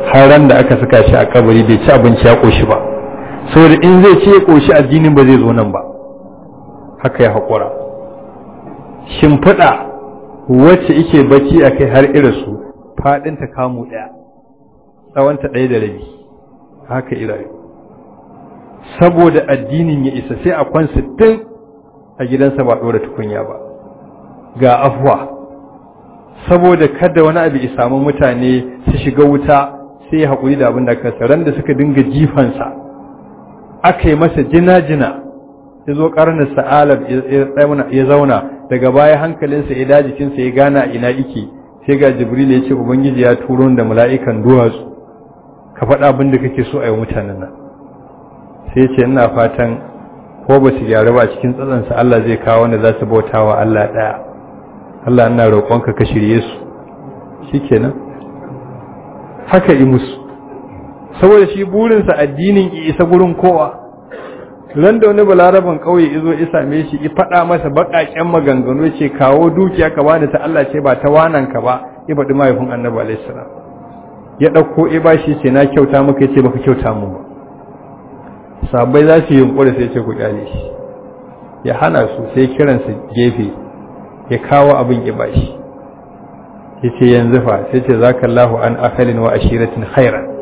har ran da aka saka shi a kabari bai ci abinci ya koshi ba saboda in zai ci ya koshi addinin ba zai zo nan ba haka ya haƙura shimfiɗa wacce ike bacci a kai har irasu faɗinta kamu ɗaya tsawonta ɗaya da rabi haka irayu saboda addinin ya isa sai a kwan sittin a gidansa ba ɗora tukunya ba ga afuwa saboda kada wani abu ya samu mutane su shiga wuta sai ya haƙuri da abin da kansa ran da suka dinga jifansa aka yi masa jina-jina ya zo ƙarnar sa'alab ya zauna daga baya hankalinsa ya dajikinsa ya gana ina ike sai ga jibril ya ce ubangiji ya turo da mala'ikan duwatsu ka faɗa abin da kake so a yi mutanen nan sai ce ina fatan ko ba su gyaru ba cikin tsatsansa Allah zai kawo wanda za su bauta wa Allah ɗaya Allah ina roƙonka ka shirye su shikenan haka yi musu saboda shi burinsa addinin isa gurin kowa ran da wani balaraban kauye izo ya same shi ya faɗa masa baƙaƙen maganganu ce kawo dukiya ka bani ta Allah ce ba ta wanan ka ba ya faɗi mahaifin annabi alaihi salam ya ɗauko ya ba shi ce na kyauta maka ce baka kyauta mu ba sabai za su yi yunkuri sai ce ku kyale shi ya hana su sai kiransa gefe ya kawo abin ya bashi ya ce yanzu fa sai ce zaka Allahu an akalin wa ashiratin khairan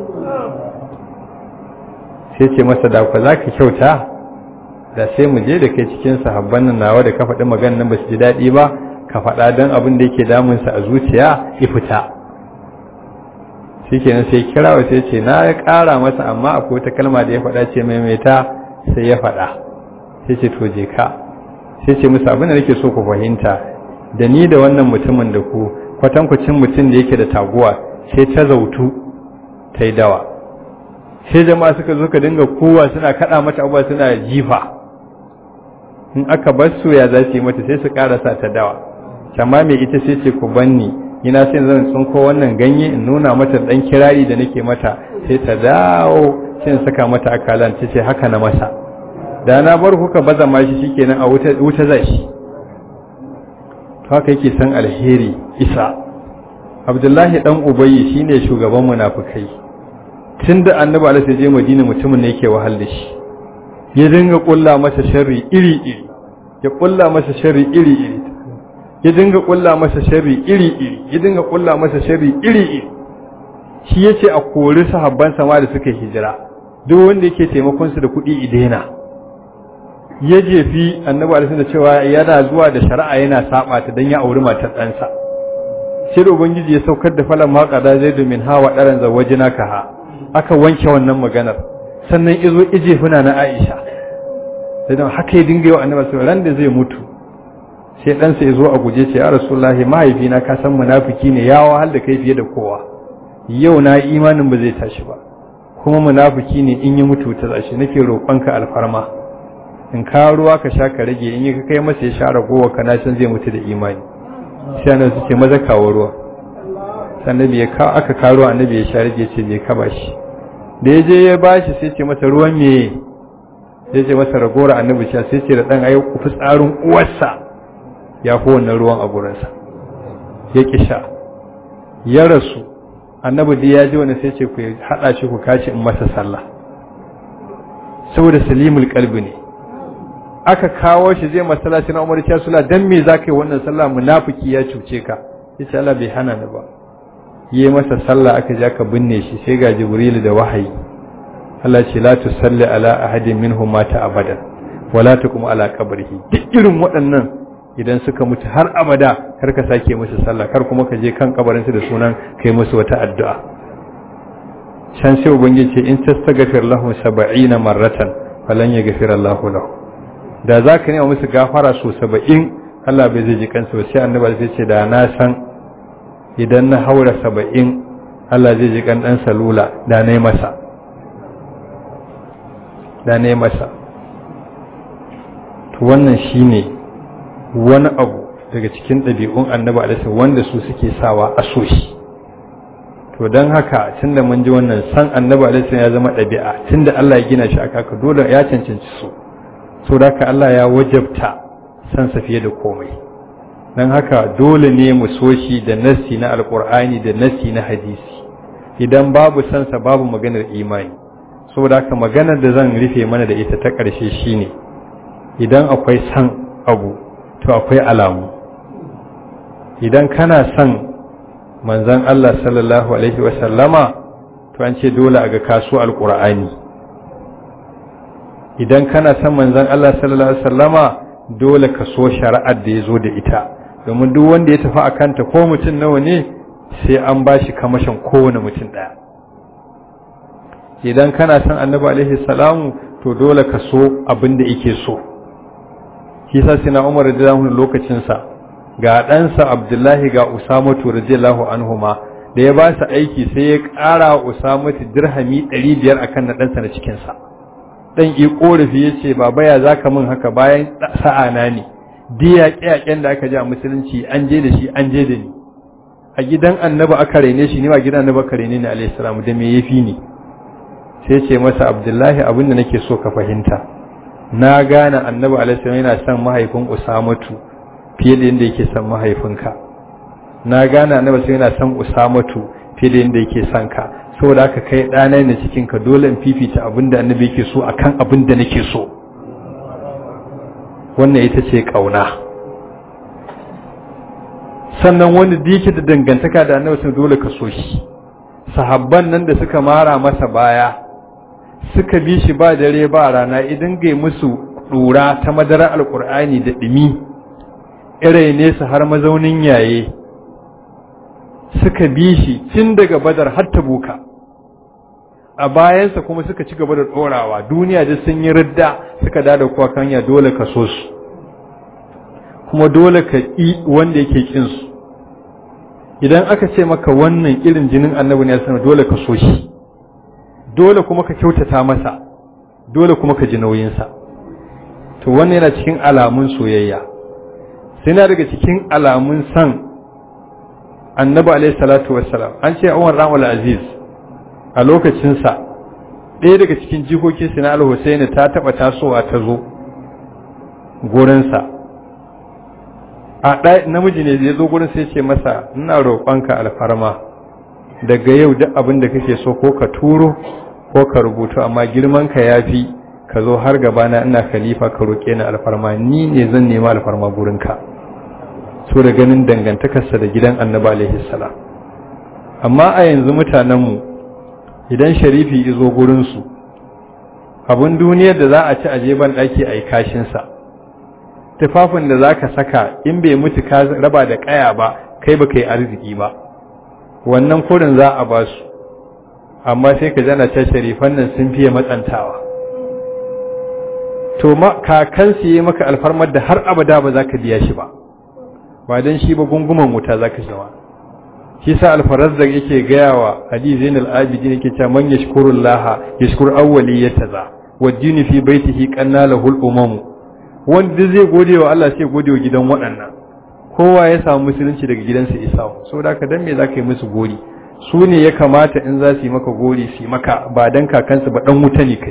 sai ce masa da ku zaka kyauta da sai mu je da kai cikin sahabban nan nawa da ka faɗi maganar nan ba su ji daɗi ba ka faɗa don abin da yake damunsa a zuciya ya fita shi kenan sai kirawa sai ce na ya ƙara masa amma akwai wata kalma da ya faɗa ce maimaita sai ya faɗa sai ce to je ka sai ce musu abin da nake so ku fahimta da ni da wannan mutumin da ku kwatankwacin mutum da yake da taguwa sai ta zautu ta yi dawa sai jama'a suka zo ka dinga kowa suna kaɗa mata abuwa suna jifa in aka bar su ya za su yi mata sai su ƙarasa ta dawa amma mai ita sai ce ku banni ina sai zan tsinko wannan ganye in nuna mata dan kirari da nake mata sai ta dawo sai in saka mata akalan ta ce haka na masa da na bar kuka baza ma shi shikenan a wuta wuta zai shi to haka yake san alheri isa abdullahi dan ubayyi shine shugaban munafikai tunda annabi alaihi je madina mutumin ne yake wahal da shi ya dinga kulla masa sharri iri iri ya kulla masa sharri iri iri ya dinga kulla masa sharri iri-iri ya dinga kulla masa sharri iri-iri shi yace a kori sahabban sama da suka hijira duk wanda yake taimakon su da kuɗi idena ya jefi annabi alaihi da cewa yana zuwa da shari'a yana saba ta dan ya auri matar ɗansa sai da ubangiji ya saukar da falan ma qada zaidu min hawa daran zawajina ka ha aka wanke wannan maganar sannan izo ije funa na Aisha sai haka ya dinga yi wa annabi sallallahu ran da zai mutu sai ɗansa ya zo a guje ce ya rasulullahi mahaifina ka san munafiki ne ya wahal da kai fiye da kowa yau na imanin ba zai tashi ba kuma munafiki ne in ya mutu ta zashi nake roƙonka alfarma in ka ruwa ka sha ka rage in yi ka kai masa ya sha ragowa ka na san zai mutu da imani sai annabi su ce maza kawo ruwa sannan ya ka aka kawo ruwa annabi ya sha rage ce je ka bashi da ya je ya bashi sai ce masa ruwan me ya ce masa ragowar annabi sha sai ce da dan ayi fitsarin uwarsa ya fi wannan ruwan a gurinsa ya ƙi sha ya rasu annabi da ya ji wani sai ce ku haɗa shi ku kace in masa sallah saboda salimul kalbi ne aka kawo shi zai masallaci na umar sula dan me za ka yi wannan sallah munafiki ya cuce ka yace Allah bai hana ni ba yi masa sallah aka je aka binne shi sai ga jibril da wahayi Allah ce la tusalli ala ahadin minhum mata abada wala tukum ala qabrihi duk irin waɗannan idan suka mutu har abada kar ka sake musu sallah kar kuma ka je kan kabarinsu da sunan kai musu wata addu'a can sai ubangiji ce in tastaghfir lahum 70 marratan falan yaghfir Allahu lahu da zaka nema musu gafara so 70 Allah bai zai ji kansu ba sai annabi sai ce da na san idan na haura 70 Allah zai ji kan dan salula da nayi masa da nayi masa to wannan shine wani abu daga cikin ɗabi'un annabi alaihi wanda su suke sawa a so shi to don haka tunda mun ji wannan san annabi alaihi ya zama ɗabi'a tunda Allah ya gina shi aka ka dole ya cancanci so so da haka Allah ya wajabta san sa fiye da komai don haka dole ne mu so shi da nassi na alqur'ani da nassi na hadisi idan babu sansa babu maganar imani saboda haka maganar da zan rufe mana da ita ta ƙarshe shine idan akwai san abu to akwai alamu idan kana son manzan Allah sallallahu alaihi wasallama to an ce dole a ga kasu alƙur'ani idan kana son manzan Allah sallallahu alaihi wasallama dole ka so shari'ar da ya zo da ita domin duk wanda ya tafi a kanta ko mutum nawa ne sai an ba shi kamashin kowane mutum ɗaya idan kana son annabi alaihi salamu to dole ka so abin da yake so shi sa sina umar radiyallahu lokacinsa ga ɗansa abdullahi ga usamatu radiyallahu anhuma da ya ba su aiki sai ya ƙara wa usamatu dirhami 500 akan na ɗansa na cikinsa ɗan yi ƙorafi ya ce baba ya za ka min haka bayan sa'ana ne diya ƙyaƙen da aka ji a musulunci an je da shi an je da ni a gidan annaba aka raine shi ne ba gidan annaba aka raine ni alayhi salamu da me yafi ni sai ce masa abdullahi abin da nake so ka fahimta na gane annabi alayhi salamu yana son mahaifin usamatu fiye da yadda yake son mahaifinka na gane annabi sai yana son usamatu fiye da yadda yake son ka saboda haka kai ɗana ne cikin ka dole in fifita abin da annabi yake so akan abin da nake so wannan ita ce ƙauna sannan wanda da yake da dangantaka da annabi sun dole ka so shi sahabban nan da suka mara masa baya suka bi shi ba dare ba rana idan gai musu ɗura ta madara alƙur'ani da ɗumi irai nesa har mazaunin yaye suka bi shi tun daga badar har ta buka a bayansa kuma suka ci gaba da ɗorawa duniya da sun yi ridda suka dada kuwa kanya dole ka so su kuma dole ka ƙi wanda yake ƙin su idan aka ce maka wannan irin jinin annabi ne sanar dole ka so shi dole kuma ka kyautata masa dole kuma ka ji nauyinsa to wannan yana cikin alamun soyayya sai na daga cikin alamun san annabi alaihi salatu wassalam an ce Umar Ramul Aziz a lokacinsa ɗaya daga cikin jikokin sina al-Husaini ta taɓa tasowa ta zo gurinsa a ɗaya namiji ne ya zo gurin sai ce masa ina roƙonka alfarma daga yau duk abin da kake so ko ka turo ko ka rubutu amma girman ka yafi ka zo har gabana ina khalifa ka roƙe ni alfarma ni ne zan nema alfarma gurinka so da ganin dangantakarsa da gidan annabi alaihi salam amma a yanzu mutanenmu idan sharifi izo gurinsu abin duniyar da za a ci aje ban ɗaki a yi kashinsa tufafin da za ka saka in bai mutu ka raba da ƙaya ba kai ba ka yi arziki ba wannan kurin za a ba su amma sai ka jana ce sharifan nan sun fiye matsantawa to kakansu yi maka alfarmar da har abada ba za ka biya shi ba ba don shi ba gunguman wuta za ka shawa shi sa alfarazzar yake gaya wa ali zainal abidin yake cewa man yashkuru allah yashkur awwaliyataza wa dini fi baitihi qanna lahul umam wanda zai gode wa Allah sai gode wa gidan waɗannan kowa ya samu musulunci daga gidansa isa saboda ka dan me zaka yi musu gori su ne ya kamata in za su yi maka gori su yi maka ba dan kakansu ba dan wuta ne kai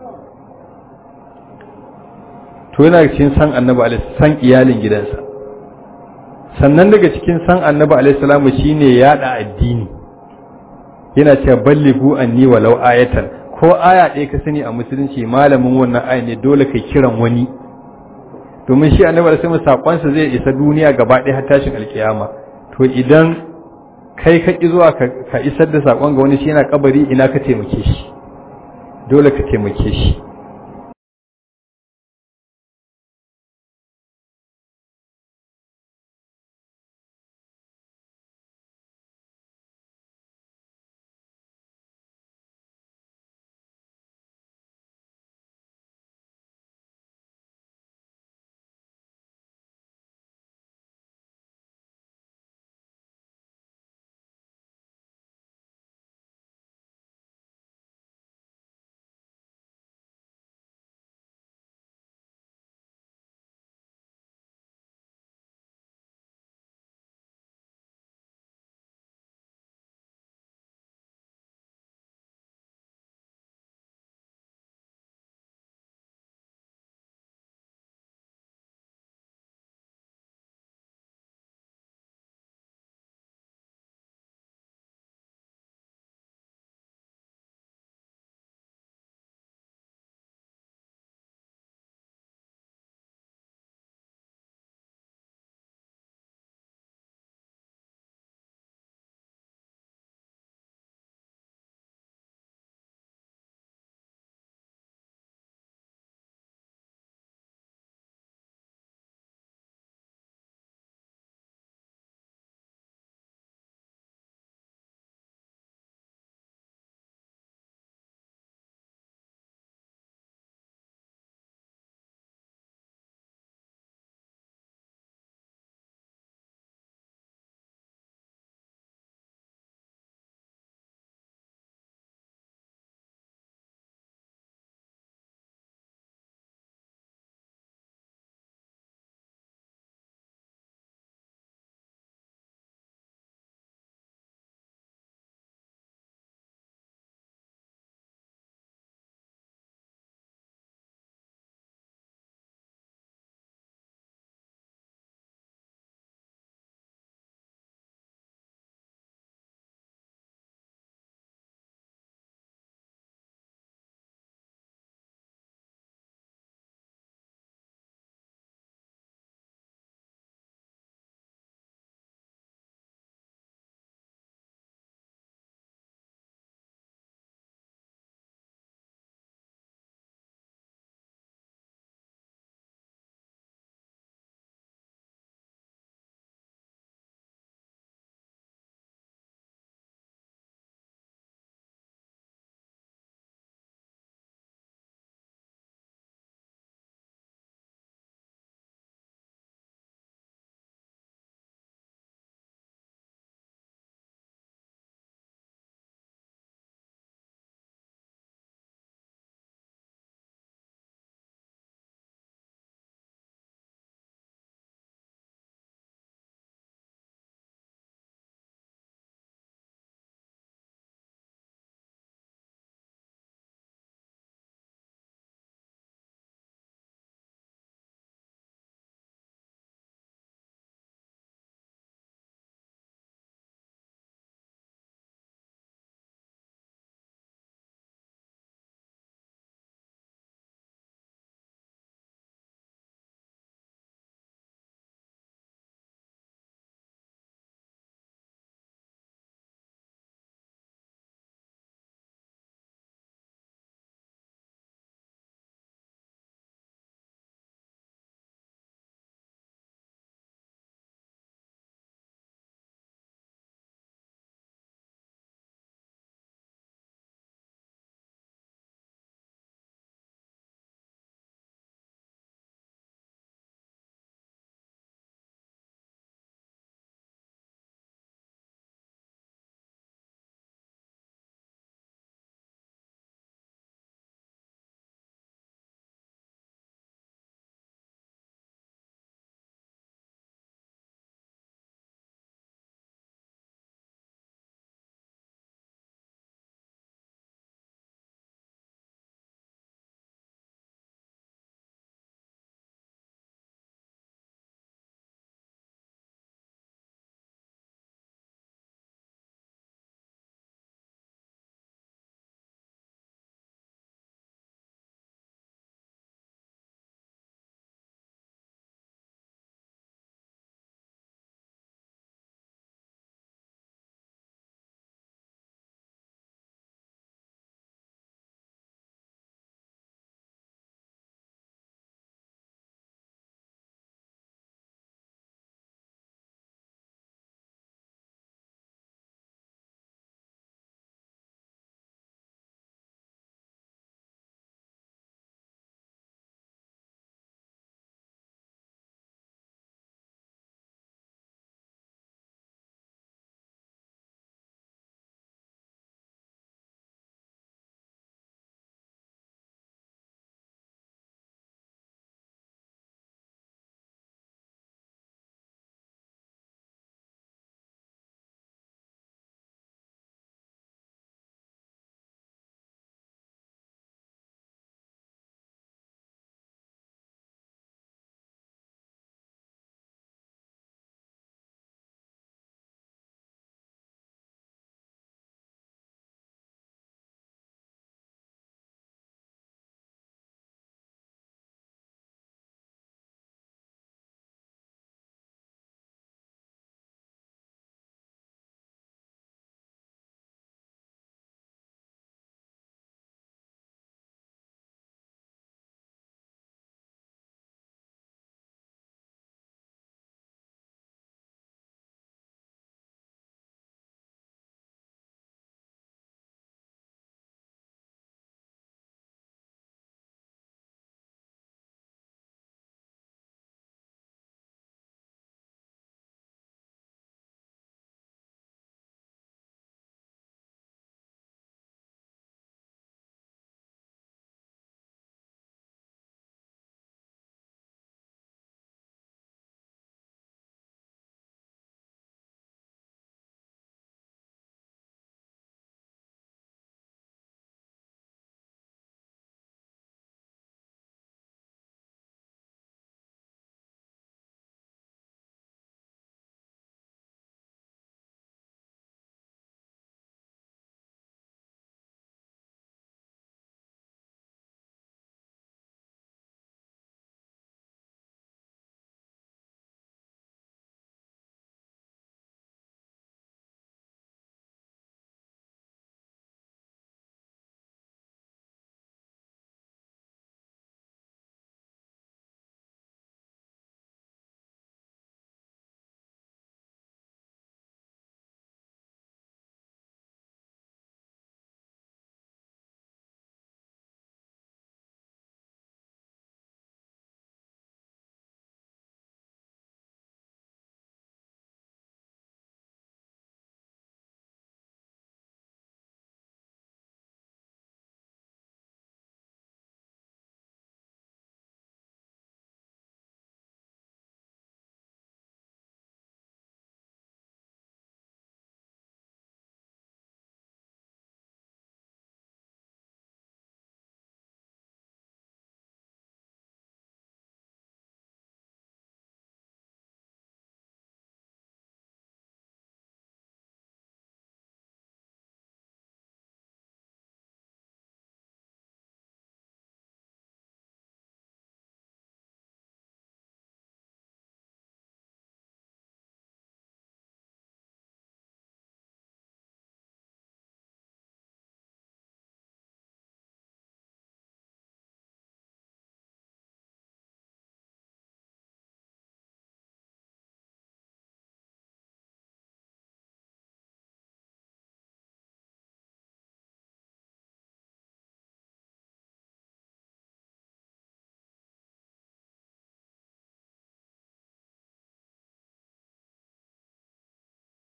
to yana cikin san annabi alaihi san iyalin gidansa sannan daga cikin san annabi alaihissalamu shine yada addini yana cewa ballighu anni walau ayatan ko aya ɗaya ka sani a musulunci malamin wannan aya ne dole kai kiran wani domin shi annabi alaihi sakonsa zai isa duniya gaba ɗaya har tashin alkiyama to idan kai ka ki zuwa ka isar da sakon ga wani shi yana kabari ina ka taimake shi dole ka taimake shi